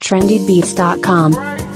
trendybeats.com.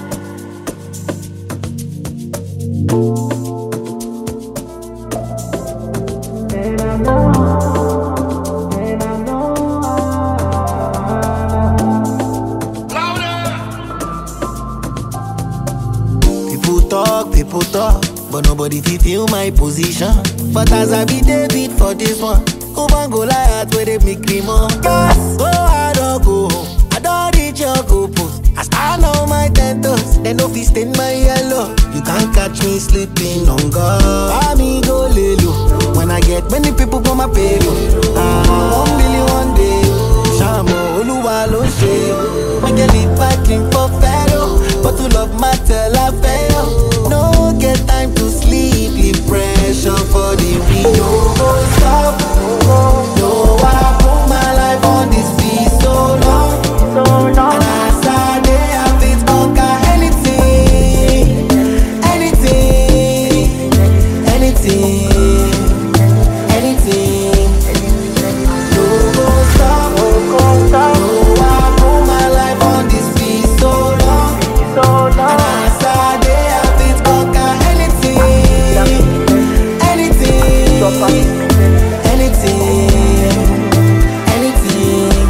People talk, people talk, but nobody fit feel my position. But as I be David for this one, Oban go Goliath where they make me more. Yes, go hard or go home. I don't reach your goal post. I stand on my ten toes, then no fit stain my yellow. You can't catch me sleeping on God. I me go lay low. When I get many people for my payroll. Ah, one billion one day. Shamo Oluwa ló ṣe. Make a lead packing for Pharaoh. But to love matter la fail. No get time to sleep, leave pressure for the real. No go stop. No, I put my life on this beat so long. And as I dey, I fit conquer anything, anything, anything, anything. No go stop. No, I put my life on this beat so long. And as I dey, I fit conquer anything, anything, anything.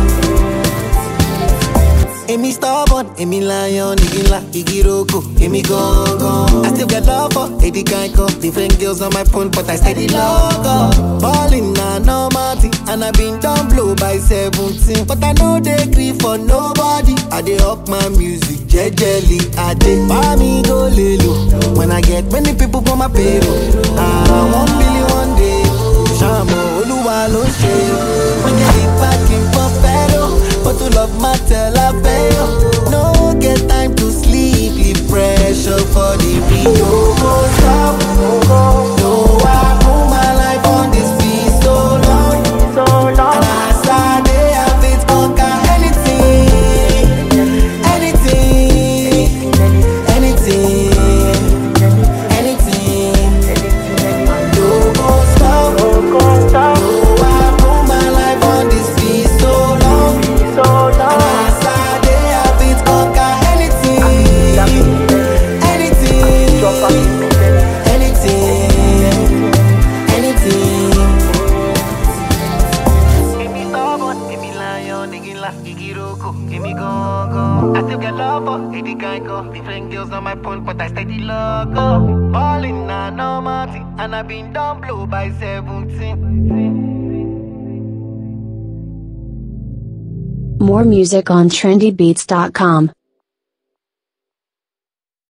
Èmi stubborn, èmi lion, igi ńlá, igi roko, èmi gangan. I still get love for Eddie Kanko. Different girls on my phone, but I steady love up. Ballin' na normal thing, and I been down blow by 17. But I know they grieve for nobody. I dey up my music, jejely. I dey buy me go lelo. When I get many people for my payroll. Ah, one billion one day. Shamo Oluwa ló ṣe. When you keep packing for Pharaoh. But to love matter la fail. No get time to sleep, leave pressure for the real. No go stop. No, I put my life on this beat so long. And as I dey, I fit conquer anything, anything, anything, anything. No go stop. No, I put my life on this beat so long. And as I dey, I fit conquer anything, anything, anything, anything. Èmi stubborn, èmi lion, igi ńlá, igi roko, èmi gangan. I still get love for Eddie Kanko. Different girls on my phone, but I steady logo. Ballin' na normal thing, and I been down blow by 17. More music on trendybeats.com.